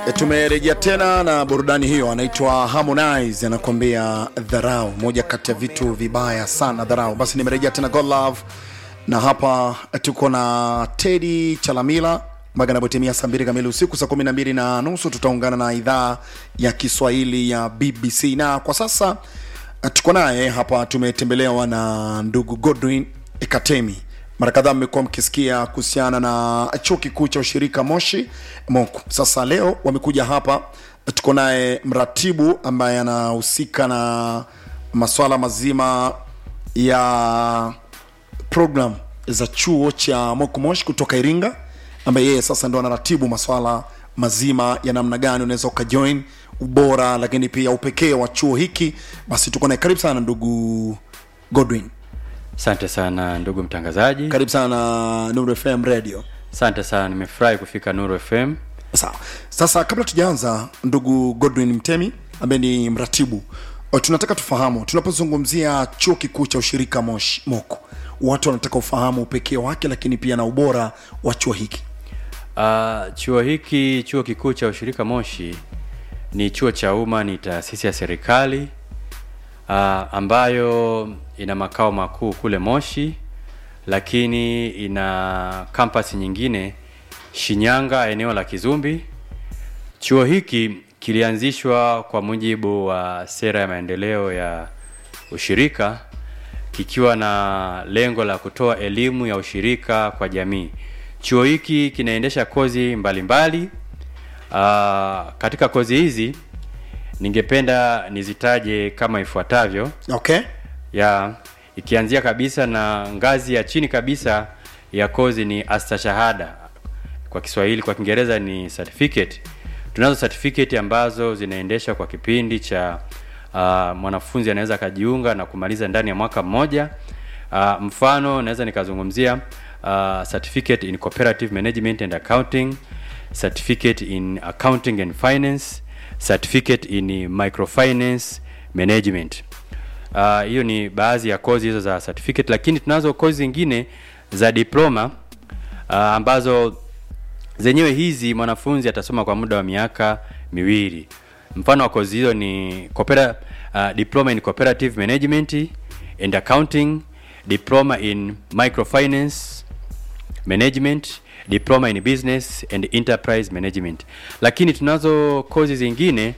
E, tumerejea tena na burudani hiyo, anaitwa Harmonize anakuambia dharau, moja kati ya vitu vibaya sana dharau. Basi nimerejea tena God Love, na hapa tuko na Teddy Chalamila mpaka inapotimia saa mbili kamili usiku, saa kumi na mbili na nusu tutaungana na idhaa ya Kiswahili ya BBC, na kwa sasa tuko naye hapa. Tumetembelewa na ndugu Godwin Ekatemi mara kadhaa mmekuwa mkisikia kuhusiana na chuo kikuu cha ushirika Moshi MOKU. Sasa leo wamekuja hapa, tuko naye mratibu ambaye anahusika na maswala mazima ya program za chuo cha MOKU Moshi kutoka Iringa, ambaye yeye sasa ndo anaratibu maswala mazima ya namna gani unaweza ukajoin, ubora, lakini pia upekee wa chuo hiki. Basi tuko naye, karibu sana ndugu Godwin. Asante sana ndugu mtangazaji. Karibu sana Nuru FM Radio. Asante sana, nimefurahi kufika Nuru FM. Sawa. Sasa kabla tujaanza, ndugu Godwin Mtemi ambaye ni mratibu, o, tunataka tufahamu tunapozungumzia chuo kikuu cha ushirika Moshi MOKU, watu wanataka ufahamu upekee wake, lakini pia na ubora wa chuo hiki. Uh, chuo hiki, chuo kikuu cha ushirika Moshi ni chuo cha umma, ni taasisi ya serikali uh, ambayo ina makao makuu kule Moshi, lakini ina kampasi nyingine Shinyanga, eneo la Kizumbi. Chuo hiki kilianzishwa kwa mujibu wa sera ya maendeleo ya ushirika kikiwa na lengo la kutoa elimu ya ushirika kwa jamii. Chuo hiki kinaendesha kozi mbalimbali mbali. Uh, katika kozi hizi ningependa nizitaje kama ifuatavyo Okay. ya ikianzia kabisa na ngazi ya chini kabisa ya kozi ni astashahada kwa Kiswahili, kwa Kiingereza ni certificate. Tunazo certificate ambazo zinaendeshwa kwa kipindi cha uh, mwanafunzi anaweza akajiunga na kumaliza ndani ya mwaka mmoja. Uh, mfano naweza nikazungumzia uh, certificate in cooperative management and accounting, certificate in accounting and finance, certificate in microfinance management. Uh, hiyo ni baadhi ya kozi hizo za certificate, lakini tunazo kozi zingine za diploma uh, ambazo zenyewe hizi mwanafunzi atasoma kwa muda wa miaka miwili. Mfano wa kozi hizo ni coopera, uh, diploma in cooperative management and accounting, diploma in microfinance management, diploma in business and enterprise management. Lakini tunazo kozi zingine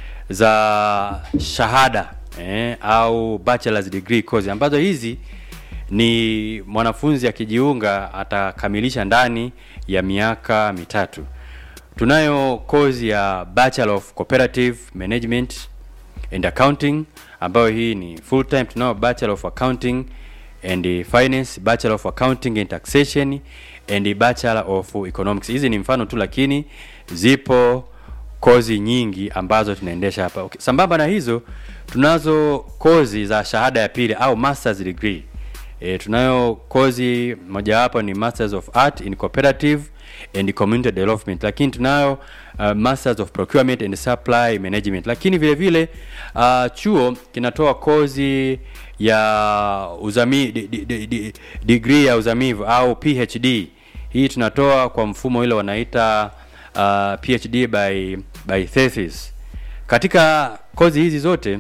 za shahada eh, au bachelor's degree course ambazo hizi ni mwanafunzi akijiunga atakamilisha ndani ya miaka mitatu. Tunayo kozi ya Bachelor of Cooperative Management and Accounting ambayo hii ni full time. Tunayo Bachelor of Accounting and Finance, Bachelor of Accounting and Taxation and Bachelor of Economics. Hizi ni mfano tu, lakini zipo kozi nyingi ambazo tunaendesha hapa. Okay. Sambamba na hizo tunazo kozi za shahada ya pili au masters degree. E, tunayo kozi mojawapo ni Masters of Art in Cooperative and Community Development, lakini tunayo uh, Masters of Procurement and Supply Management, lakini vile vile uh, chuo kinatoa kozi ya uzami, di, di, di, di, degree ya uzamivu au PhD. Hii tunatoa kwa mfumo ile wanaita uh, PhD by, by thesis. Katika kozi hizi zote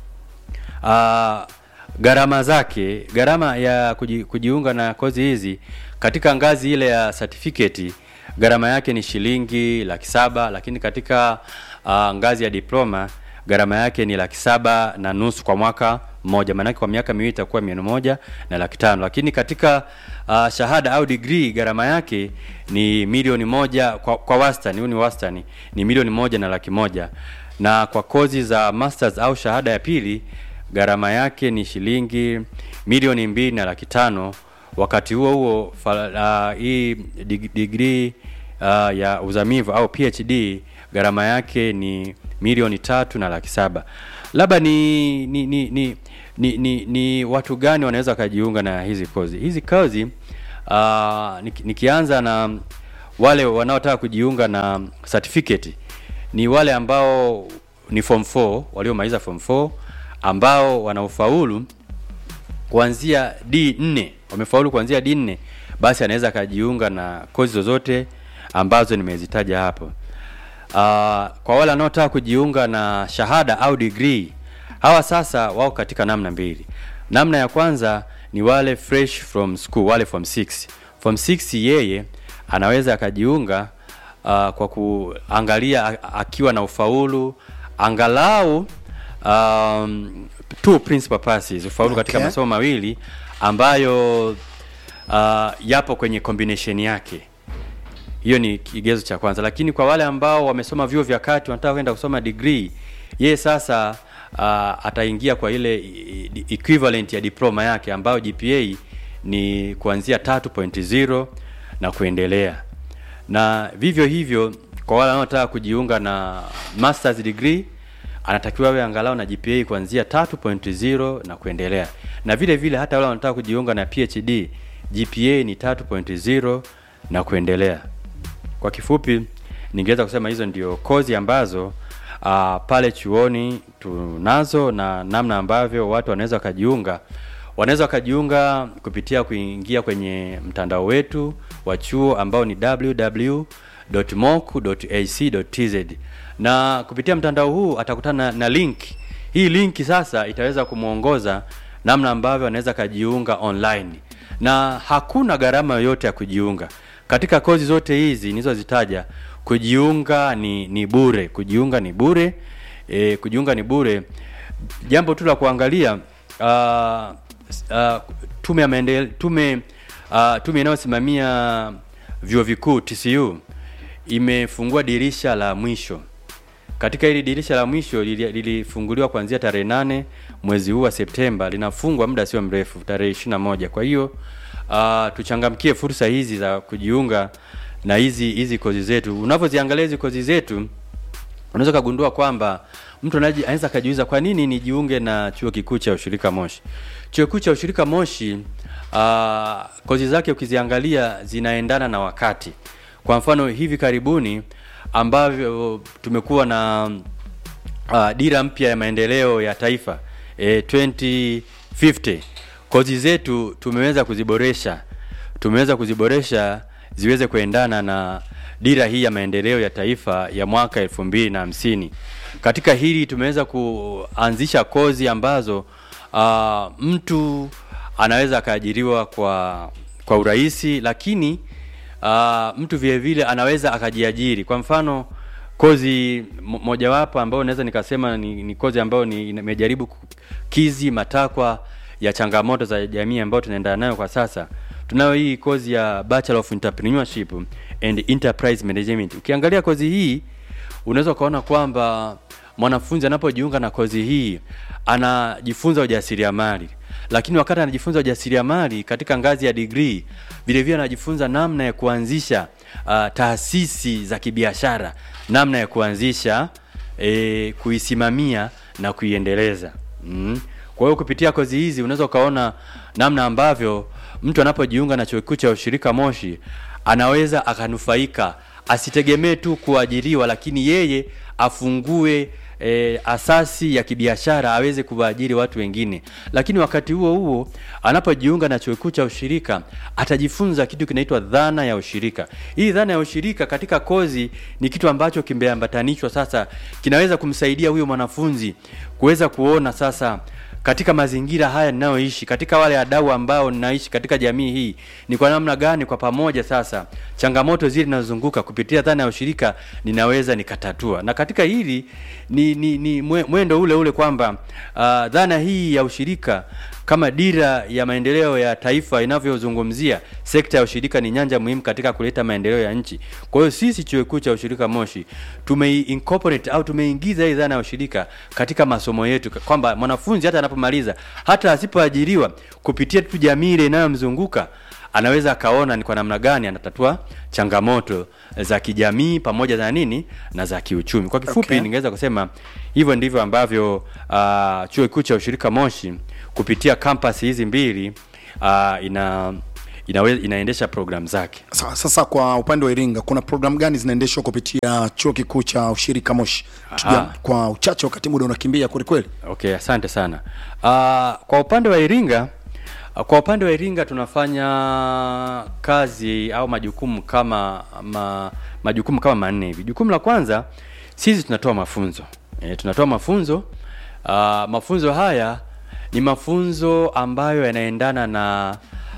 uh, gharama zake, gharama ya kuji, kujiunga na kozi hizi katika ngazi ile ya certificate gharama yake ni shilingi laki saba, lakini katika uh, ngazi ya diploma gharama yake ni laki saba na nusu kwa mwaka mmoja, maanake kwa miaka miwili itakuwa milioni moja na laki tano. Lakini katika uh, shahada au degree gharama yake ni milioni moja kwa, kwa wastani, huu ni wastani, ni milioni moja na laki moja, na kwa kozi za masters au shahada ya pili gharama yake ni shilingi milioni mbili na laki tano. Wakati huo huo uh, hii dig degree uh, ya uzamivu au PhD gharama yake ni milioni tatu na laki saba. Labda ni ni, ni, ni, ni, ni ni watu gani wanaweza wakajiunga na hizi kozi? Hizi kozi uh, nikianza na wale wanaotaka kujiunga na certificate ni wale ambao ni form 4 waliomaliza form 4 ambao wana ufaulu kuanzia D4, wamefaulu kuanzia D4, basi anaweza akajiunga na kozi zozote ambazo nimezitaja hapo. kwa wale wanaotaka kujiunga na shahada au degree hawa sasa wao katika namna mbili namna ya kwanza ni wale fresh from school wale form 6 form 6 yeye anaweza akajiunga uh, kwa kuangalia a- akiwa na ufaulu angalau um, two principal passes ufaulu okay. katika Okay. masomo mawili ambayo uh, yapo kwenye combination yake hiyo ni kigezo cha kwanza lakini kwa wale ambao wamesoma vyuo vya kati wanataka kwenda kusoma degree yeye sasa uh, ataingia kwa ile i- i- equivalent ya diploma yake ambayo gpa ni kuanzia 3.0 na kuendelea na vivyo hivyo kwa wale wanaotaka kujiunga na masters degree anatakiwa awe angalau na gpa kuanzia 3.0 na kuendelea na vile vile hata wale wanataka kujiunga na phd gpa ni 3.0 na kuendelea kwa kifupi ningeweza kusema hizo ndio kozi ambazo uh, pale chuoni tunazo na namna ambavyo watu wanaweza wakajiunga wanaweza wakajiunga kupitia kuingia kwenye mtandao wetu wa chuo ambao ni www.moku.ac.tz na kupitia mtandao huu atakutana na link hii linki sasa itaweza kumwongoza namna ambavyo anaweza akajiunga online na hakuna gharama yoyote ya kujiunga katika kozi zote hizi nilizozitaja kujiunga ni ni bure kujiunga ni bure e, kujiunga ni bure jambo tu la kuangalia uh, uh, tume ya maendele, tume uh, tume inayosimamia vyuo vikuu TCU imefungua dirisha la mwisho katika hili dirisha la mwisho lili- lilifunguliwa kuanzia tarehe nane mwezi huu wa Septemba, linafungwa muda sio mrefu tarehe 21. Kwa hiyo uh, tuchangamkie fursa hizi za kujiunga na hizi hizi kozi zetu. Unavyoziangalia hizi kozi zetu, unaweza kugundua kwamba mtu anaji- anaweza akajiuliza kwa nini nijiunge na chuo kikuu cha ushirika Moshi. Chuo kikuu cha ushirika Moshi uh, kozi zake ukiziangalia zinaendana na wakati. Kwa mfano hivi karibuni ambavyo tumekuwa na uh, dira mpya ya maendeleo ya taifa e, 2050 kozi zetu tumeweza kuziboresha tumeweza kuziboresha ziweze kuendana na dira hii ya maendeleo ya taifa ya mwaka elfu mbili na hamsini katika hili tumeweza kuanzisha kozi ambazo uh, mtu anaweza akaajiriwa kwa kwa urahisi lakini uh, mtu vile vile anaweza akajiajiri kwa mfano kozi mo- mojawapo ambayo naweza nikasema ni, ni kozi ambayo ni imejaribu kukizi matakwa ya changamoto za jamii ambayo tunaendana nayo kwa sasa tunayo hii kozi ya bachelor of entrepreneurship and enterprise management ukiangalia kozi hii unaweza ukaona kwamba mwanafunzi anapojiunga na kozi hii anajifunza ujasiriamali lakini wakati anajifunza ujasiriamali katika ngazi ya degree vile vile anajifunza namna ya kuanzisha uh, taasisi za kibiashara namna ya kuanzisha e, kuisimamia na kuiendeleza mm. kwa hiyo kupitia kozi hizi unaweza ukaona namna ambavyo mtu anapojiunga na chuo kikuu cha ushirika moshi anaweza akanufaika asitegemee tu kuajiriwa lakini yeye afungue e, asasi ya kibiashara aweze kuwaajiri watu wengine lakini wakati huo huo anapojiunga na chuo kikuu cha ushirika atajifunza kitu kinaitwa dhana ya ushirika hii dhana ya ushirika katika kozi ni kitu ambacho kimeambatanishwa sasa kinaweza kumsaidia huyo mwanafunzi kuweza kuona sasa katika mazingira haya ninayoishi katika wale wadau ambao ninaishi katika jamii hii ni kwa namna gani kwa pamoja sasa changamoto zile zinazozunguka kupitia dhana ya ushirika ninaweza nikatatua na katika hili ni, ni, ni mwe- mwendo ule ule kwamba uh, dhana hii ya ushirika kama dira ya maendeleo ya taifa inavyozungumzia sekta ya ushirika ni nyanja muhimu katika kuleta maendeleo ya nchi kwa hiyo sisi chuo kikuu cha ushirika moshi tumeincorporate au tumeingiza hii dhana ya ushirika katika masomo yetu kwamba mwanafunzi hata anapomaliza hata asipoajiriwa kupitia tu jamii ile inayomzunguka anaweza akaona ni kwa namna gani anatatua changamoto za kijamii pamoja na nini na za kiuchumi kwa kifupi Okay. ningeweza kusema hivyo ndivyo ambavyo uh, chuo kikuu cha ushirika moshi kupitia kampasi hizi mbili uh, ina inawe, inaendesha programu zake Sa- Sasa kwa upande wa Iringa kuna programu gani zinaendeshwa kupitia chuo kikuu cha ushirika Moshi? Tujua Aha. kwa uchache, wakati muda unakimbia kweli kweli. okay asante sana uh, kwa upande wa iringa Kwa upande wa Iringa tunafanya kazi au majukumu kama ma, majukumu kama manne hivi. Jukumu la kwanza sisi tunatoa mafunzo e, tunatoa mafunzo uh, mafunzo haya ni mafunzo ambayo yanaendana na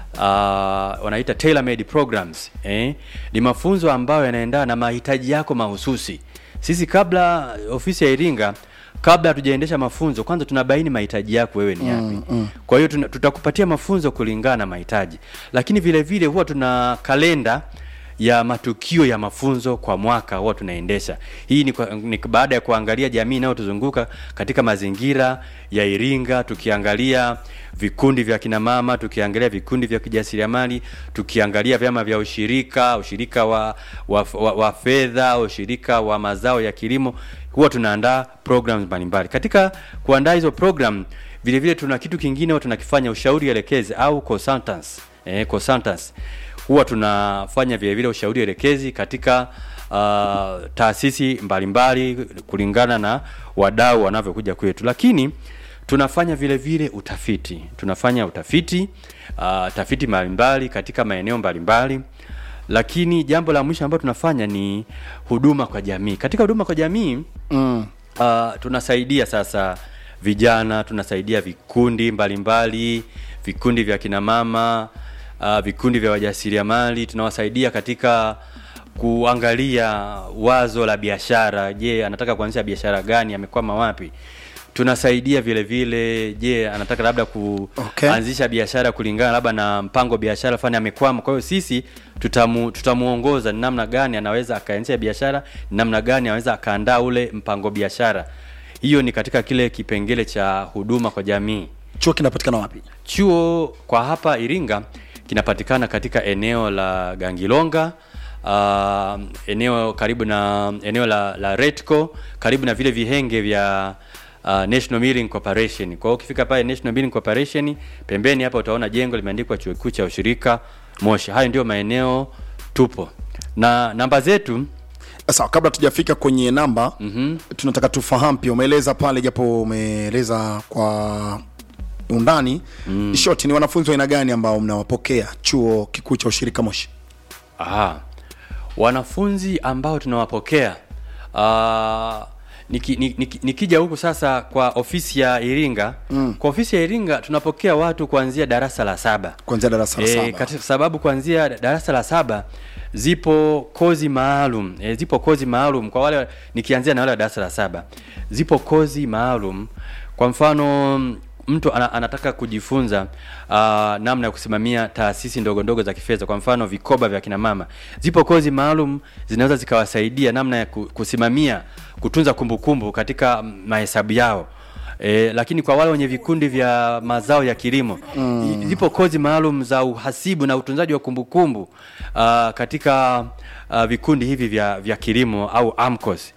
uh, wanaita tailor made programs eh? Ni mafunzo ambayo yanaendana na mahitaji yako mahususi. Sisi kabla ofisi ya Iringa kabla hatujaendesha mafunzo kwanza tunabaini mahitaji yako wewe ni yapi. Mm, mm. Kwa hiyo tuna- tutakupatia mafunzo kulingana na mahitaji, lakini vile vile huwa tuna kalenda ya matukio ya mafunzo kwa mwaka huwa tunaendesha. Hii ni, kwa, ni baada ya kuangalia jamii inayotuzunguka katika mazingira ya Iringa, tukiangalia vikundi vya kina mama, tukiangalia vikundi vya kijasiriamali, tukiangalia vyama vya ushirika, ushirika wa, wa, wa, wa fedha, ushirika wa mazao ya kilimo, huwa tunaandaa programs mbalimbali. Katika kuandaa hizo program, vile vile tuna kitu kingine huwa tunakifanya ushauri elekezi au consultants, eh, consultants huwa tunafanya vile vile ushauri elekezi katika uh, taasisi mbalimbali kulingana na wadau wanavyokuja kwetu, lakini tunafanya vile vile utafiti, tunafanya utafiti uh, tafiti mbalimbali katika maeneo mbalimbali lakini jambo la mwisho ambalo tunafanya ni huduma kwa jamii. Katika huduma kwa jamii Mm. uh, tunasaidia sasa vijana, tunasaidia vikundi mbalimbali, vikundi vya kina mama, uh, vikundi vya wajasiriamali, tunawasaidia katika kuangalia wazo la biashara. Je, anataka kuanzisha biashara gani? Amekwama wapi? Tunasaidia vile vile, je, anataka labda Okay. kuanzisha biashara kulingana labda na mpango biashara fulani amekwama. Kwa hiyo sisi tutamu, tutamuongoza ni namna gani anaweza akaanzisha biashara, ni namna gani anaweza akaandaa ule mpango biashara. Hiyo ni katika kile kipengele cha huduma kwa jamii. Chuo kinapatikana wapi? Chuo kwa hapa Iringa kinapatikana katika eneo la Gangilonga, uh, eneo karibu na eneo la, la Retco, karibu na vile vihenge vya uh, National Milling Corporation. Kwa hiyo ukifika pale National Milling Corporation, pembeni hapa utaona jengo limeandikwa chuo kikuu cha ushirika Moshi. Hayo ndio maeneo tupo, na namba zetu Sawa, kabla tujafika kwenye namba mm-hmm. tunataka tufahamu pia, umeeleza pale, japo umeeleza kwa undani mm. short, ni wanafunzi wa aina gani ambao mnawapokea chuo kikuu cha ushirika Moshi? Aha. Wanafunzi ambao tunawapokea uh, niki, niki, nikija huku sasa kwa ofisi ya Iringa mm. kwa ofisi ya Iringa tunapokea watu kuanzia darasa la saba Kuanzia darasa la Eh, saba. katika sababu kuanzia darasa la saba zipo kozi maalum e, zipo kozi maalum kwa wale nikianzia na wale wa darasa la saba zipo kozi maalum kwa mfano mtu ana, anataka kujifunza uh, namna ya kusimamia taasisi ndogo ndogo za kifedha kwa mfano vikoba vya kina mama zipo kozi maalum zinaweza zikawasaidia namna ya ku- kusimamia kutunza kumbukumbu katika mahesabu yao E, lakini kwa wale wenye vikundi vya mazao ya kilimo mm. zipo kozi maalum za uhasibu na utunzaji wa kumbukumbu uh, katika uh, vikundi hivi vya, vya kilimo au AMCOS.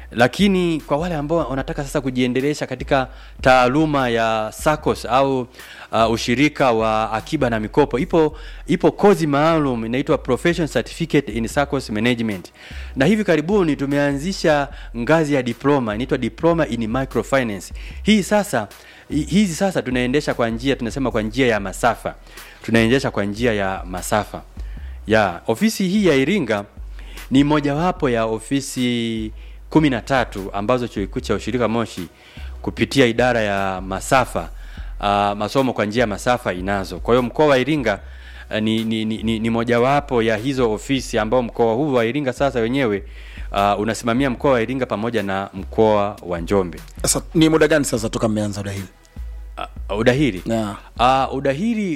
Lakini kwa wale ambao wanataka sasa kujiendelesha katika taaluma ya SACCOS au uh, ushirika wa akiba na mikopo, ipo ipo kozi maalum inaitwa Professional Certificate in SACCOS Management, na hivi karibuni tumeanzisha ngazi ya diploma inaitwa Diploma in Microfinance. Hii sasa hi- hizi sasa tunaendesha kwa njia tunasema kwa njia ya masafa, tunaendesha kwa njia ya masafa ya ofisi hii ya Iringa ni mojawapo ya ofisi kumi na tatu ambazo chuo kikuu cha ushirika Moshi kupitia idara ya masafa uh, masomo kwa njia ya masafa inazo. Kwa hiyo mkoa wa Iringa uh, ni, ni, ni, ni, ni mojawapo ya hizo ofisi ambao mkoa huu wa Iringa sasa wenyewe uh, unasimamia mkoa wa Iringa pamoja na mkoa wa Njombe. Sasa ni muda gani sasa toka mmeanza udahili? Uh, udahili Yeah. uh, udahili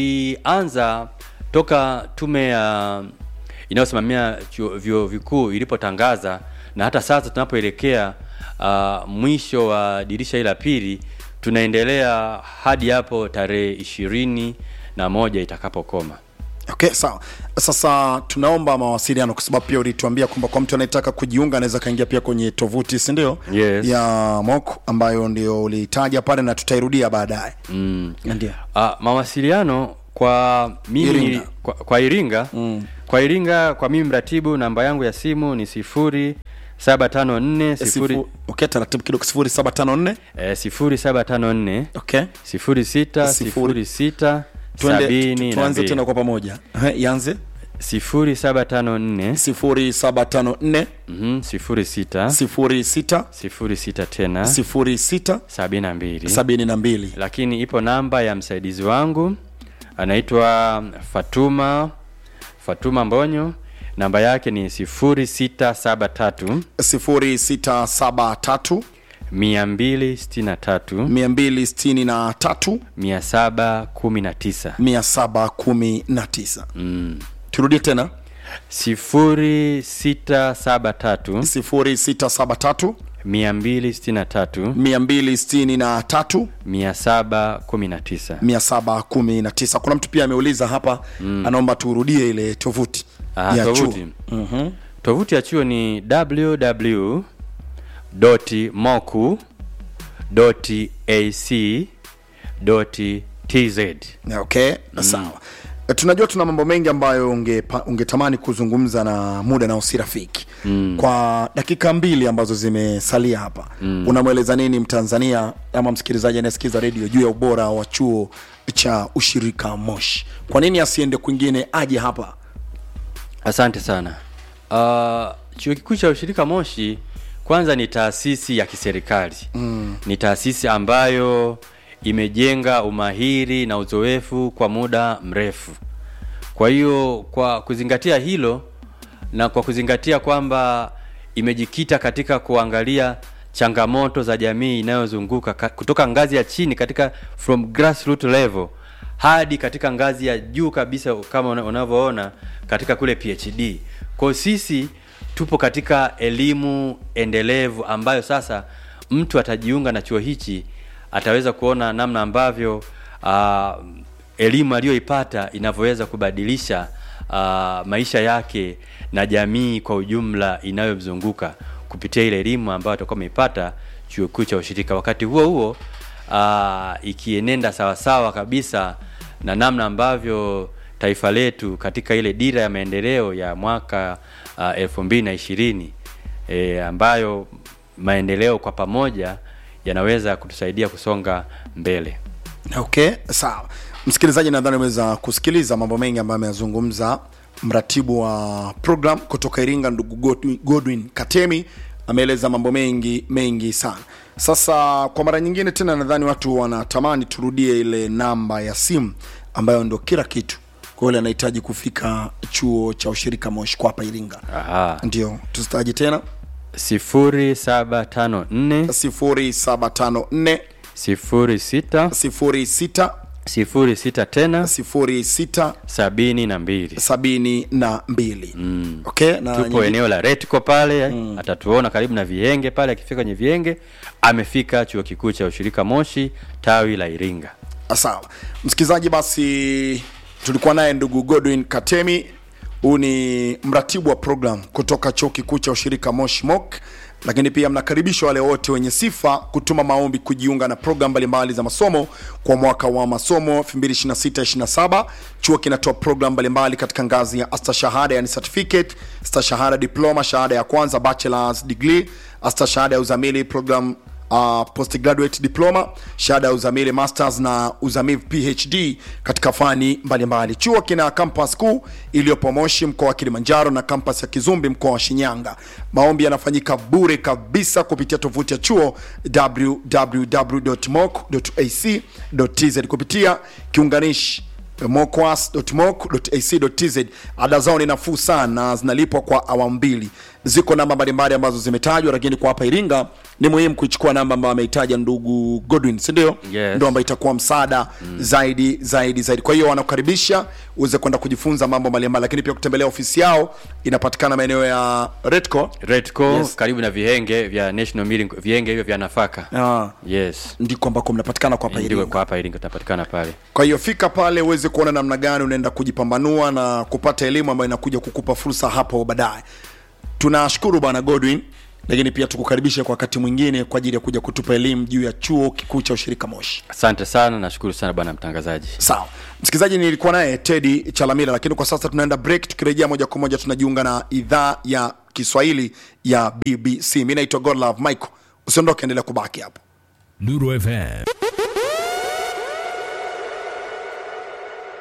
tulianza toka tume ya inayosimamia chuo- vyuo vikuu ilipotangaza na hata sasa tunapoelekea uh, mwisho wa dirisha hili la pili tunaendelea hadi hapo tarehe ishirini na moja itakapokoma Okay, sawa. Sasa tunaomba mawasiliano kwa sababu pia ulituambia kwamba kwa mtu anayetaka kujiunga anaweza kaingia pia kwenye tovuti, si ndio? Yes. Ya MOC ambayo ndio ulitaja pale na tutairudia baadaye. mm. Ndio. Uh, mawasiliano kwa mimi Iringa. Kwa, kwa Iringa mm. kwa Iringa kwa mimi mratibu namba yangu ya simu ni sifuri saba tano nne sifuri Sifu, okay, taratibu kidogo 0754 eh, sifuri saba tano nne okay. sifuri sita Sifuri. sifuri sita Tuende- sabini na tuanze tena mbili kwa pamoja Ehe, ianze sifuri saba tano nne 0754 mhm, sifuri sita 06 sifuri sita tena 06 sabini na mbili 72 lakini ipo namba ya msaidizi wangu anaitwa Fatuma Fatuma Mbonyo, namba yake ni 0673 0673 263 263 719 719 mm. turudie tena 0673 0673 263 263 719 719 kuna mtu pia ameuliza hapa mm. anaomba turudie ile tovuti Ah, ya tovuti. chuo Mhm. tovuti ya chuo ni www.moku ac tz okay sawa E, tunajua tuna mambo mengi ambayo ungepa- ungetamani kuzungumza na muda nao si rafiki mm. kwa dakika mbili ambazo zimesalia hapa mm. unamweleza nini mtanzania ama msikilizaji anayesikiza redio juu ya ubora wa chuo cha ushirika moshi kwa nini asiende kwingine aje hapa asante sana uh, chuo kikuu cha ushirika moshi kwanza ni taasisi ya kiserikali mm. ni taasisi ambayo imejenga umahiri na uzoefu kwa muda mrefu kwa hiyo kwa kuzingatia hilo na kwa kuzingatia kwamba imejikita katika kuangalia changamoto za jamii inayozunguka ka- kutoka ngazi ya chini katika from grassroot level hadi katika ngazi ya juu kabisa kama una- unavyoona katika kule phd kwao sisi tupo katika elimu endelevu ambayo sasa mtu atajiunga na chuo hichi ataweza kuona namna ambavyo uh, elimu aliyoipata inavyoweza kubadilisha uh, maisha yake na jamii kwa ujumla inayomzunguka kupitia ile elimu ambayo atakuwa ameipata chuo kikuu cha ushirika wakati huo huo uh, ikienenda sawasawa kabisa na namna ambavyo taifa letu katika ile dira ya maendeleo ya mwaka uh, elfu mbili na ishirini e, ambayo maendeleo kwa pamoja yanaweza kutusaidia kusonga mbele okay sawa msikilizaji nadhani ameweza kusikiliza mambo mengi ambayo ameyazungumza mratibu wa program kutoka iringa ndugu Godwin- godwin katemi ameeleza mambo mengi mengi sana sasa kwa mara nyingine tena nadhani watu wanatamani turudie ile namba ya simu ambayo ndo kila kitu kwa yule anahitaji kufika chuo cha ushirika moshi kwa hapa iringa Aha. ndio tuzitaji tena sifuri saba tano nne 0754 sifuri sita 06 sifuri sita tena 06 sabini na mbili sabini na mbili mm. okay na tupo nyingi- eneo la retco pale mm. atatuona karibu na vienge pale akifika kwenye vienge amefika chuo kikuu cha ushirika moshi tawi la iringa sawa msikilizaji basi tulikuwa naye ndugu godwin katemi huu ni mratibu wa program kutoka chuo kikuu cha ushirika moshi mok lakini pia mnakaribishwa wale wote wenye sifa kutuma maombi kujiunga na program mbalimbali za masomo kwa mwaka wa masomo 22627 chuo kinatoa program mbalimbali katika ngazi ya astashahada yani certificate stashahada diploma shahada ya kwanza bachelors degree astashahada ya uzamili program uh, postgraduate diploma shahada ya uzamili masters na uzamili phd katika fani mbalimbali chuo kina kampas kuu iliyopo moshi mkoa wa kilimanjaro na kampas ya kizumbi mkoa wa shinyanga maombi yanafanyika bure kabisa kupitia tovuti ya chuo www.moc.ac.tz kupitia kiunganishi mocwas.moc.ac.tz ada zao ni nafuu sana na zinalipwa kwa awamu mbili ziko namba mbalimbali ambazo zimetajwa lakini kwa hapa iringa ni muhimu kuichukua namba ambayo ameitaja ndugu godwin sindio Yes. ndo ambayo itakuwa msaada mm. zaidi zaidi zaidi kwa hiyo wanakukaribisha uweze kwenda kujifunza mambo mbalimbali lakini pia kutembelea ofisi yao inapatikana maeneo ya retco retco Yes. karibu na vihenge vya national milling vihenge hivyo vya nafaka ah, yes ndiko ambako mnapatikana kwa hapa ndiko iringa kwa hapa iringa tunapatikana pale kwa hiyo fika pale uweze kuona namna gani unaenda kujipambanua na kupata elimu ambayo inakuja kukupa fursa hapo baadaye tunashukuru bwana godwin lakini pia tukukaribisha kwa wakati mwingine kwa ajili ya kuja kutupa elimu juu ya chuo kikuu cha ushirika moshi asante sana nashukuru sana bwana mtangazaji sawa msikilizaji nilikuwa naye tedi chalamila lakini kwa sasa tunaenda break tukirejea moja kwa moja tunajiunga na idhaa ya kiswahili ya bbc mi naitwa godlove michael usiondoke endelea kubaki hapo Nuru FM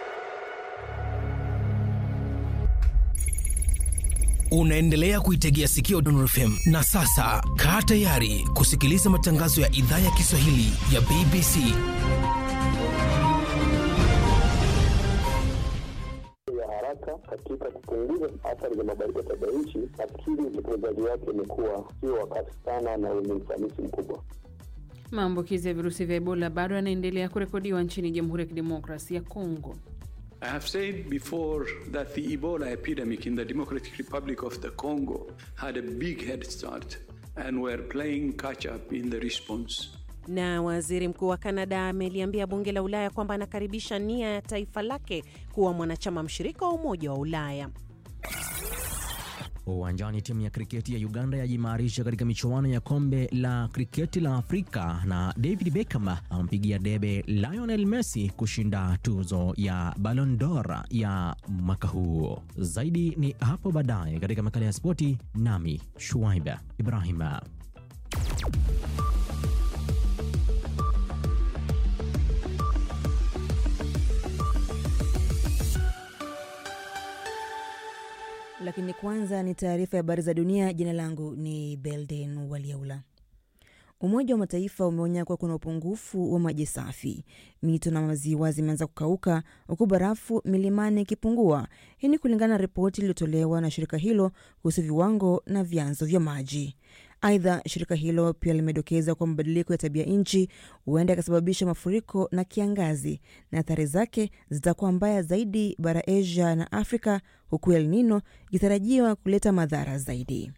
Unaendelea kuitegea sikio Dondor FM na sasa kaa tayari kusikiliza matangazo ya idhaa ya Kiswahili ya BBC. ya haraka katika kupunguza athari za mabadiliko ya tabia nchi. Nafikiri utekelezaji wake umekuwa sio wakati sana na wenye ufanisi mkubwa. Maambukizi ya virusi vya Ebola bado yanaendelea kurekodiwa nchini Jamhuri ya Kidemokrasia ya Kongo. I have said before that the Ebola epidemic in the Democratic Republic of the Congo had a big head start and were playing catch up in the response. Na waziri mkuu wa Kanada ameliambia bunge la Ulaya kwamba anakaribisha nia ya taifa lake kuwa mwanachama mshirika wa Umoja wa Ulaya. Uwanjani, timu ya kriketi ya Uganda yajimarisha katika michuano ya kombe la kriketi la Afrika na David Beckham ampigia debe Lionel Messi kushinda tuzo ya Ballon d'Or ya mwaka huu. Zaidi ni hapo baadaye katika makala ya spoti, nami Shuaiba Ibrahima. Lakini kwanza ni taarifa ya habari za dunia. Jina langu ni Belden Waliaula. Umoja wa Mataifa umeonya kuwa kuna upungufu wa maji safi, mito na maziwa zimeanza kukauka huku barafu milimani ikipungua. Hii ni kulingana na ripoti iliyotolewa na shirika hilo kuhusu viwango na vyanzo vya maji. Aidha, shirika hilo pia limedokeza kuwa mabadiliko ya tabia nchi huenda yakasababisha mafuriko na kiangazi, na athari zake zitakuwa mbaya zaidi bara Asia na Afrika, huku El Nino ikitarajiwa kuleta madhara zaidi.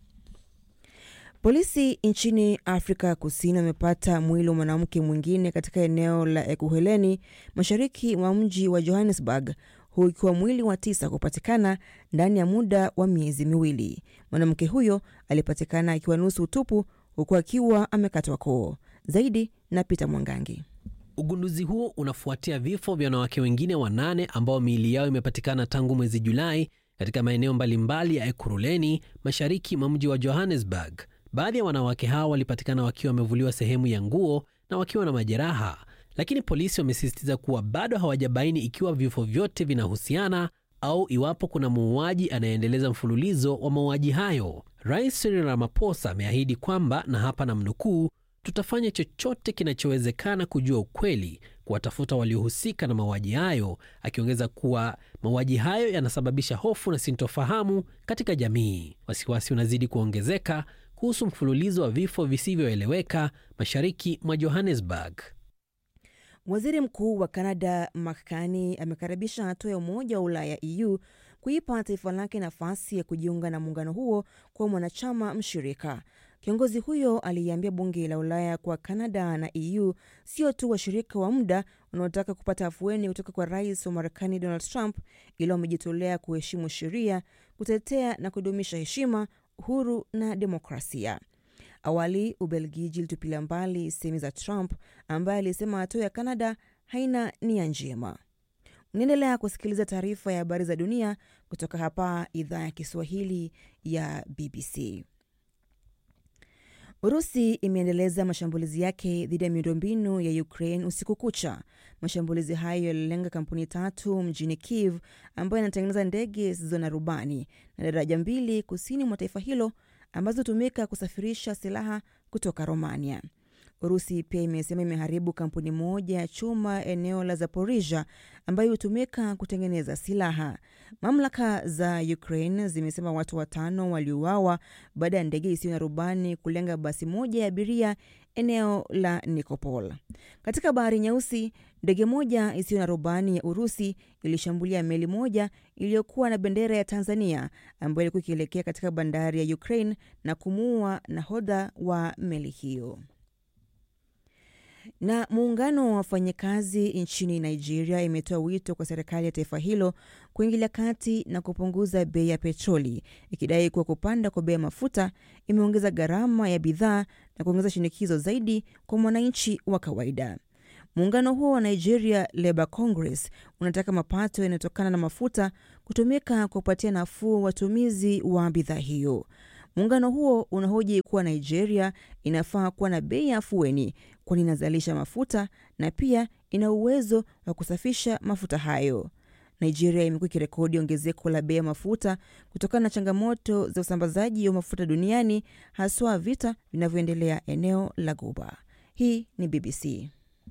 Polisi nchini Afrika Kusini wamepata mwili wa mwanamke mwingine katika eneo la Ekuheleni, mashariki mwa mji wa Johannesburg, huu ikiwa mwili wa tisa kupatikana ndani ya muda wa miezi miwili. Mwanamke huyo alipatikana akiwa nusu utupu, huku akiwa amekatwa koo. Zaidi na Peter Mwangangi. Ugunduzi huo unafuatia vifo vya wanawake wengine wanane ambao miili yao imepatikana tangu mwezi Julai katika maeneo mbalimbali ya Ekurhuleni, mashariki mwa mji wa Johannesburg. Baadhi ya wanawake hao walipatikana wakiwa wamevuliwa sehemu ya nguo na wakiwa na majeraha, lakini polisi wamesisitiza kuwa bado hawajabaini ikiwa vifo vyote vinahusiana au iwapo kuna muuaji anayeendeleza mfululizo wa mauaji hayo. Rais Cyril Ramaphosa ameahidi kwamba, na hapa na mnukuu, tutafanya chochote kinachowezekana kujua ukweli, kuwatafuta waliohusika na mauaji hayo, akiongeza kuwa mauaji hayo yanasababisha hofu na sintofahamu katika jamii. Wasiwasi unazidi kuongezeka kuhusu mfululizo wa vifo visivyoeleweka mashariki mwa Johannesburg. Waziri Mkuu wa Kanada Mark Carney amekaribisha hatua ya Umoja wa Ulaya EU kuipa taifa lake nafasi ya kujiunga na muungano huo kwa mwanachama mshirika. Kiongozi huyo aliiambia bunge la Ulaya kuwa Kanada na EU sio tu washirika wa muda wanaotaka kupata afueni kutoka kwa rais wa Marekani Donald Trump, ila wamejitolea kuheshimu sheria, kutetea na kudumisha heshima, uhuru na demokrasia. Awali Ubelgiji ilitupilia mbali sehemu za Trump ambaye alisema hatua ya Kanada haina nia njema. Unaendelea kusikiliza taarifa ya habari za dunia kutoka hapa idhaa ya Kiswahili ya BBC. Urusi imeendeleza mashambulizi yake dhidi ya miundombinu ya Ukraine usiku kucha. Mashambulizi hayo yalilenga kampuni tatu mjini Kiev ambayo inatengeneza ndege zisizo na rubani na daraja mbili kusini mwa taifa hilo ambazo hutumika kusafirisha silaha kutoka Romania. Urusi pia imesema imeharibu kampuni moja ya chuma eneo la Zaporisia ambayo hutumika kutengeneza silaha. Mamlaka za Ukraine zimesema watu watano waliuawa baada ya ndege isiyo na rubani kulenga basi moja ya abiria eneo la Nikopol. Katika bahari Nyeusi, ndege moja isiyo na rubani ya Urusi ilishambulia meli moja iliyokuwa na bendera ya Tanzania ambayo ilikuwa ikielekea katika bandari ya Ukraine na kumuua nahodha wa meli hiyo. Na muungano wa wafanyakazi nchini Nigeria imetoa wito kwa serikali ya taifa hilo kuingilia kati na kupunguza bei ya petroli, ikidai kuwa kupanda kwa bei ya mafuta imeongeza gharama ya bidhaa na kuongeza shinikizo zaidi kwa mwananchi wa kawaida. Muungano huo wa Nigeria Labour Congress unataka mapato yanayotokana na mafuta kutumika kupatia nafuu watumizi wa bidhaa hiyo. Muungano huo unahoji kuwa Nigeria inafaa kuwa na bei ya afueni, kwani inazalisha mafuta na pia ina uwezo wa kusafisha mafuta hayo. Nigeria imekuwa ikirekodi ongezeko la bei ya mafuta kutokana na changamoto za usambazaji wa mafuta duniani, haswa vita vinavyoendelea eneo la Guba. Hii ni BBC.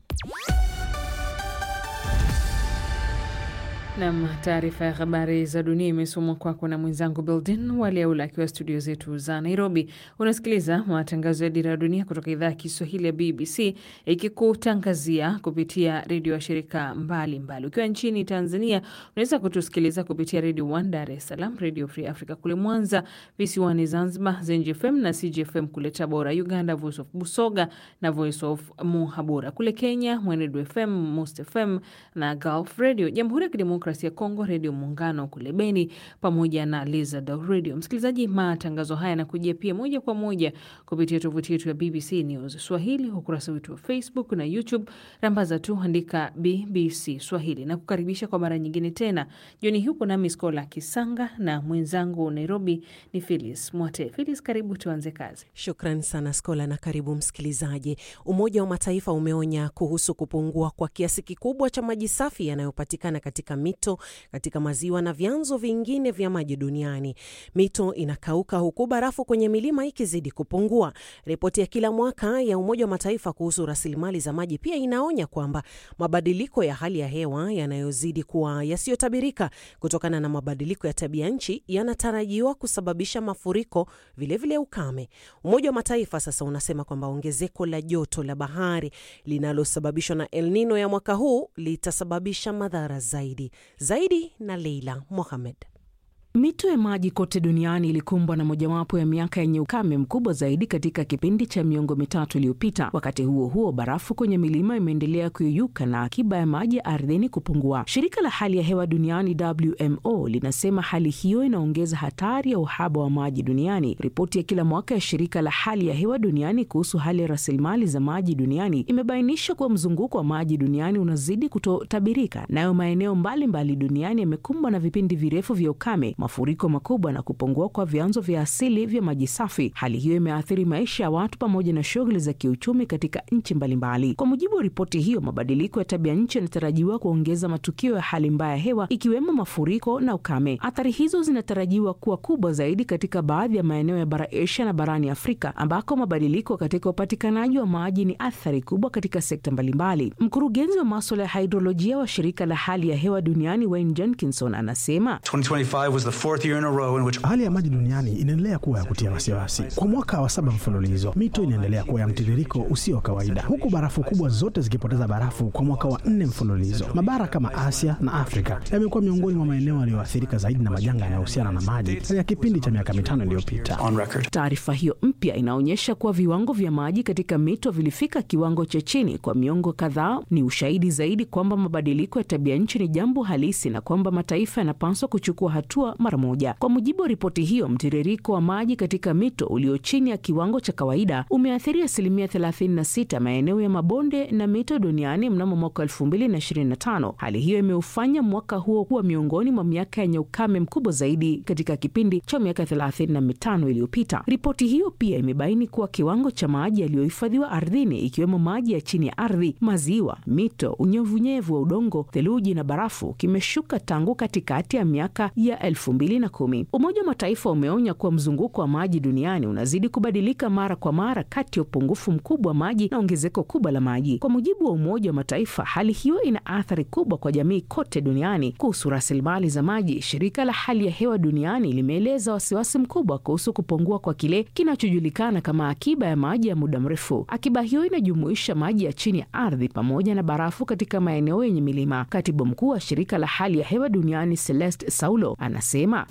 Nam, taarifa ya habari za dunia imesomwa kwako na mwenzangu Beldin Waliaula akiwa studio zetu za Nairobi. Unasikiliza matangazo ya Dira ya Dunia kutoka idhaa ya Kiswahili ya BBC ikikutangazia kupitia redio ya shirika mbalimbali. Ukiwa nchini Tanzania unaweza kutusikiliza kupitia redio One Dar es Salaam, redio Free Africa kule Mwanza, visiwani Zanzibar, Zenji FM na CGFM kule Tabora, Uganda Voice of Busoga na Voice of Muhabura, kule Kenya Mwenedu FM, Most FM na Gulf Radio, Jamhuri ya Kidemokrasia ya Kongo, Redio Muungano kule Beni pamoja na Lizard Radio. Msikilizaji, matangazo haya yanakujia pia moja kwa moja kupitia tovuti yetu ya BBC News Swahili, ukurasa wetu wa Facebook na YouTube. Rambaza tu andika BBC Swahili na kukaribisha kwa mara nyingine tena. Jioni hii uko nami Skola Kisanga na mwenzangu Nairobi ni Philis Mwate. Philis, karibu tuanze kazi. Shukran sana Skola na karibu msikilizaji. Umoja wa Mataifa umeonya kuhusu kupungua kwa kiasi kikubwa cha maji safi yanayopatikana katika mito, katika maziwa na vyanzo vingine vya maji duniani. Mito inakauka huku barafu kwenye milima ikizidi kupungua. Ripoti ya kila mwaka ya Umoja wa Mataifa kuhusu rasilimali za maji pia inaonya kwamba mabadiliko ya hali ya hewa yanayozidi kuwa yasiyotabirika kutokana na mabadiliko ya tabia nchi yanatarajiwa kusababisha mafuriko, vilevile vile ukame. Umoja wa Mataifa sasa unasema kwamba ongezeko la joto la bahari linalosababishwa na El Nino ya mwaka huu litasababisha madhara zaidi zaidi. Na Leila Mohamed. Mito ya maji kote duniani ilikumbwa na mojawapo ya miaka yenye ukame mkubwa zaidi katika kipindi cha miongo mitatu iliyopita. Wakati huo huo, barafu kwenye milima imeendelea kuyeyuka na akiba ya maji ya ardhini kupungua. Shirika la hali ya hewa duniani WMO linasema hali hiyo inaongeza hatari ya uhaba wa maji duniani. Ripoti ya kila mwaka ya shirika la hali ya hewa duniani kuhusu hali ya rasilimali za maji duniani imebainisha kuwa mzunguko wa maji duniani unazidi kutotabirika, nayo maeneo mbalimbali duniani yamekumbwa na vipindi virefu vya ukame mafuriko makubwa na kupungua kwa vyanzo vya asili vya maji safi. Hali hiyo imeathiri maisha ya watu pamoja na shughuli za kiuchumi katika nchi mbalimbali. Kwa mujibu wa ripoti hiyo, mabadiliko ya tabia nchi yanatarajiwa kuongeza matukio ya hali mbaya ya hewa, ikiwemo mafuriko na ukame. Athari hizo zinatarajiwa kuwa kubwa zaidi katika baadhi ya maeneo ya bara Asia na barani Afrika, ambako mabadiliko katika upatikanaji wa maji ni athari kubwa katika sekta mbalimbali. Mkurugenzi wa maswala ya hidrolojia wa shirika la hali ya hewa duniani Wayne Jenkinson anasema 2025 was the fourth year in a row in which... hali ya maji duniani inaendelea kuwa ya kutia wasiwasi. Kwa mwaka wa saba mfululizo, mito inaendelea kuwa ya mtiririko usio wa kawaida, huku barafu kubwa zote zikipoteza barafu kwa mwaka wa nne mfululizo. Mabara kama Asia na Afrika yamekuwa miongoni mwa maeneo yaliyoathirika zaidi na majanga yanayohusiana na maji katika kipindi cha miaka mitano iliyopita. Taarifa hiyo mpya inaonyesha kuwa viwango vya maji katika mito vilifika kiwango cha chini kwa miongo kadhaa. Ni ushahidi zaidi kwamba mabadiliko ya tabia nchi ni jambo halisi na kwamba mataifa yanapaswa kuchukua hatua mara moja. Kwa mujibu wa ripoti hiyo, mtiririko wa maji katika mito ulio chini ya kiwango cha kawaida umeathiri asilimia 36 maeneo ya mabonde na mito duniani mnamo mwaka 2025. Hali hiyo imeufanya mwaka huo kuwa miongoni mwa miaka yenye ukame mkubwa zaidi katika kipindi cha miaka 35 iliyopita. Ripoti hiyo pia imebaini kuwa kiwango cha maji yaliyohifadhiwa ardhini, ikiwemo maji ya chini ya ardhi, maziwa, mito, unyevunyevu wa udongo, theluji na barafu kimeshuka tangu katikati ya miaka ya elfu mbili na kumi. Umoja wa Mataifa umeonya kuwa mzunguko wa maji duniani unazidi kubadilika mara kwa mara kati ya upungufu mkubwa wa maji na ongezeko kubwa la maji. Kwa mujibu wa Umoja wa Mataifa, hali hiyo ina athari kubwa kwa jamii kote duniani. Kuhusu rasilimali za maji, shirika la hali ya hewa duniani limeeleza wasiwasi mkubwa kuhusu kupungua kwa kile kinachojulikana kama akiba ya maji ya muda mrefu. Akiba hiyo inajumuisha maji ya chini ya ardhi pamoja na barafu katika maeneo yenye milima. Katibu mkuu wa shirika la hali ya hewa duniani Celeste Saulo anasema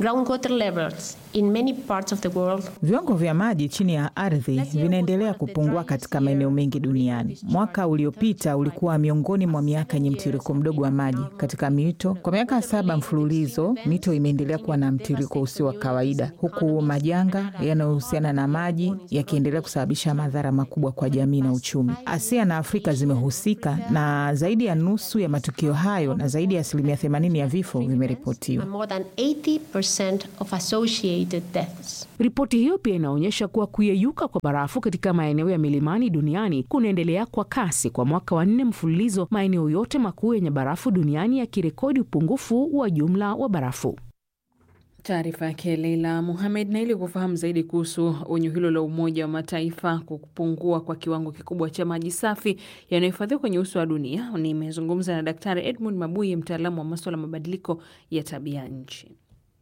viwango vya maji chini ya ardhi vinaendelea kupungua katika maeneo mengi duniani. Mwaka uliopita ulikuwa miongoni mwa miaka yenye mtiririko mdogo wa maji katika mito. Kwa miaka saba mfululizo, mito imeendelea kuwa na mtiririko usio wa kawaida, huku majanga yanayohusiana na maji yakiendelea kusababisha madhara makubwa kwa jamii na uchumi. Asia na Afrika zimehusika na zaidi ya nusu ya matukio hayo, na zaidi ya asilimia 80 ya vifo vimeripotiwa. 50% of associated deaths. Ripoti hiyo pia inaonyesha kuwa kuyeyuka kwa barafu katika maeneo ya milimani duniani kunaendelea kwa kasi kwa mwaka wa nne mfululizo, maeneo yote makuu yenye barafu duniani yakirekodi upungufu wa jumla wa barafu. Taarifa yake Leila Muhamed. Na ili kufahamu zaidi kuhusu onyo hilo la Umoja wa Mataifa kwa kupungua kwa kiwango kikubwa cha maji safi yanayohifadhiwa kwenye uso wa dunia, nimezungumza na Daktari Edmund Mabuye, mtaalamu wa maswala ya mabadiliko ya tabia nchi.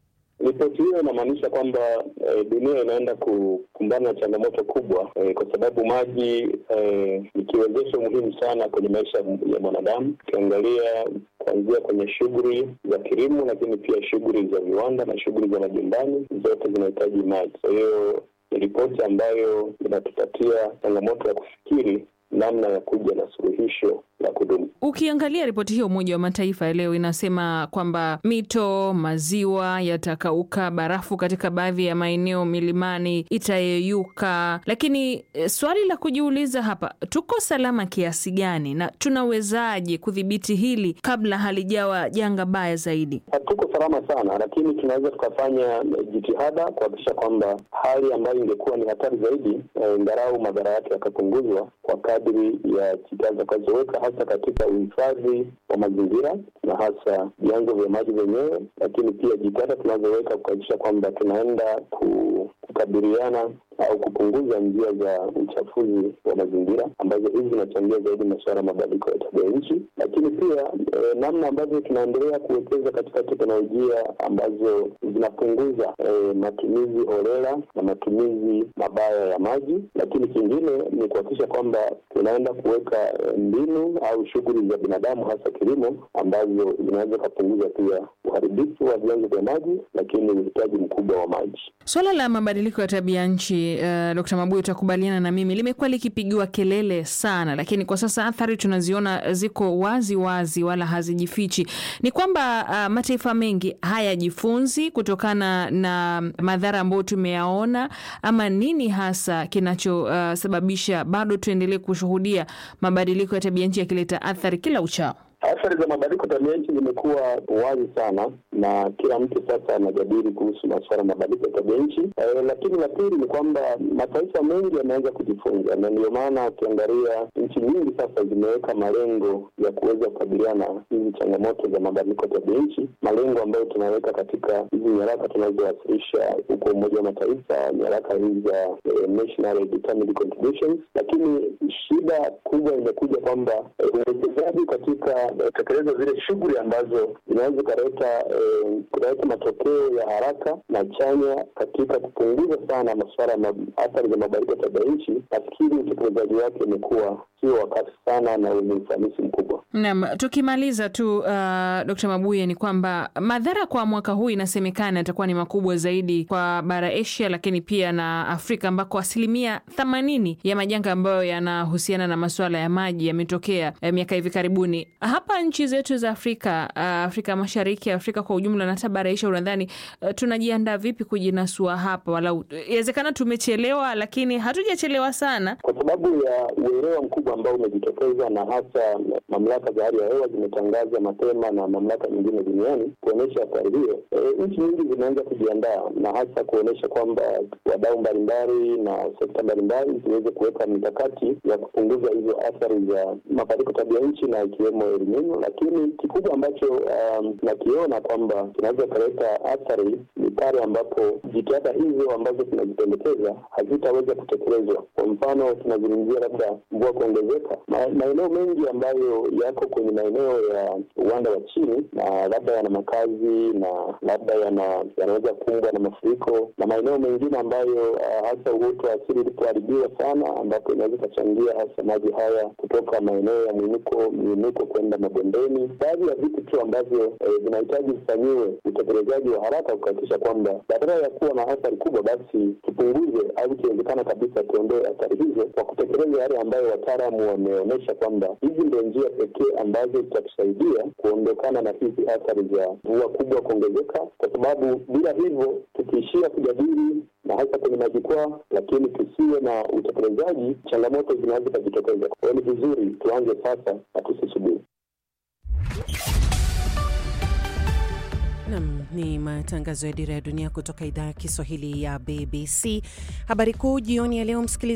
Ripoti hiyo inamaanisha kwamba e, dunia inaenda kukumbana na changamoto kubwa e, kwa sababu maji e, ni kiwezesho muhimu sana kwenye maisha ya mwanadamu. Ukiangalia kuanzia kwenye shughuli za kilimo, lakini pia shughuli za viwanda na shughuli za majumbani, zote zinahitaji maji. Kwa hiyo ni ripoti ambayo inatupatia changamoto ya kufikiri namna ya kuja na suluhisho la kudumu. Ukiangalia ripoti hiyo Umoja wa Mataifa ya leo inasema kwamba mito, maziwa yatakauka, barafu katika baadhi ya maeneo milimani itayeyuka. Lakini e, swali la kujiuliza hapa, tuko salama kiasi gani na tunawezaje kudhibiti hili kabla halijawa janga baya zaidi? Hatuko salama sana, lakini tunaweza tukafanya jitihada kuhakikisha kwamba hali ambayo ingekuwa ni hatari zaidi, ngarau e, madhara yake yakapunguzwa kwa kadri ya jitihada zitakazoweka hasa katika uhifadhi wa mazingira na hasa vyanzo vya maji vyenyewe, lakini pia jitihada tunazoweka kuhakikisha kwamba tunaenda kukabiliana au kupunguza njia za uchafuzi wa mazingira ambazo hizi zinachangia zaidi masuala ya mabadiliko ya tabia nchi, lakini pia e, namna ambavyo tunaendelea kuwekeza katika teknolojia ambazo zinapunguza e, matumizi holela na matumizi mabaya ya maji, lakini kingine ni kuhakikisha kwamba tunaenda kuweka mbinu au shughuli za binadamu hasa kilimo ambazo zinaweza kupunguza pia uharibifu wa vyanzo vya maji, lakini uhitaji mkubwa wa maji. Swala la mabadiliko ya tabia nchi uh, Dkt. Mabuyu, utakubaliana na mimi, limekuwa likipigiwa kelele sana, lakini kwa sasa athari tunaziona ziko wazi wazi, wala hazijifichi. Ni kwamba uh, mataifa mengi hayajifunzi kutokana na madhara ambayo tumeyaona, ama nini hasa kinachosababisha uh, bado tuendelee kushuhudia mabadiliko ya tabia nchi yakileta athari kila uchao? Athari za mabadiliko tabia nchi zimekuwa wazi sana na kila mtu sasa anajadili kuhusu masuala ya mabadiliko ya tabia nchi. E, lakini la pili ni kwamba mataifa mengi yameanza kujifunza, na ndio maana ukiangalia nchi nyingi sasa zimeweka malengo ya kuweza kukabiliana na hizi changamoto za mabadiliko ya tabia nchi, malengo ambayo tunaweka katika hizi nyaraka tunazowasilisha huko Umoja wa Mataifa, nyaraka hizi za e, National Determined Contributions. Lakini shida kubwa imekuja kwamba e, uwekezaji katika tekeleza zile shughuli ambazo zinaweza ukaleta eh, kuleta matokeo ya haraka na chanya katika kupunguza sana masuala ya athari za mabadiliko ya tabia nchi. Nafikiri utekelezaji wake umekuwa sio wakati sana na wenye ufanisi mkubwa. Naam, tukimaliza tu uh, Dkt. Mabuye, ni kwamba madhara kwa mwaka huu inasemekana yatakuwa ni makubwa zaidi kwa bara Asia, lakini pia na Afrika ambako asilimia themanini ya majanga ambayo yanahusiana na masuala ya maji yametokea eh, miaka hivi karibuni. Hapa nchi zetu za Afrika, uh, Afrika Mashariki, Afrika kwa ujumla na hata bara Asia, unadhani uh, tunajiandaa vipi kujinasua hapa? Walau inawezekana tumechelewa, lakini hatujachelewa sana, kwa sababu ya uelewa mkubwa ambao umejitokeza na hasa mamlaka za hali ya hewa zimetangaza mapema na mamlaka nyingine duniani kuonyesha athari hiyo. E, nchi nyingi zimeanza kujiandaa na hasa kuonyesha kwamba wadau mbalimbali na sekta mbalimbali ziweze kuweka mikakati ya kupunguza hizo athari za mabadiliko tabia nchi na ikiwemo El Nino, lakini kikubwa ambacho um, nakiona kwamba kinaweza kaleta athari ni pale ambapo jitihada hizo ambazo tunazipendekeza hazitaweza kutekelezwa. Kwa mfano tunazungumzia labda mvua kuongezeka, maeneo mengi ambayo yako kwenye maeneo ya uwanda wa chini na labda yana makazi na labda yana yanaweza kumbwa na mafuriko na maeneo mengine ambayo uh, hasa uoto wa asili ulipoharibiwa sana, ambapo inaweza ikachangia hasa maji haya kutoka maeneo ya mwinuko miinuko kwenda mabondeni. Baadhi ya vitu tu ambavyo vinahitaji eh, vifanyiwe utekelezaji wa haraka kuhakikisha kwamba badala ya kuwa na athari kubwa, basi tupunguze au ikiwezekana kabisa tuondoe athari hizo kwa kutekeleza yale ambayo wataalamu wameonyesha kwamba hizi ndio njia pekee ambazo zitatusaidia kuondokana na hizi athari za mvua kubwa kuongezeka, kwa sababu bila hivyo tukiishia kujadili na hasa kwenye majukwaa, lakini tusiwe na utekelezaji, changamoto zinaweza zikajitokeza. Kwa hiyo ni vizuri tuanze sasa na tusisubiri. Nam ni matangazo ya Dira ya Dunia kutoka idhaa ya Kiswahili ya BBC. Habari kuu jioni ya leo, msikilizaji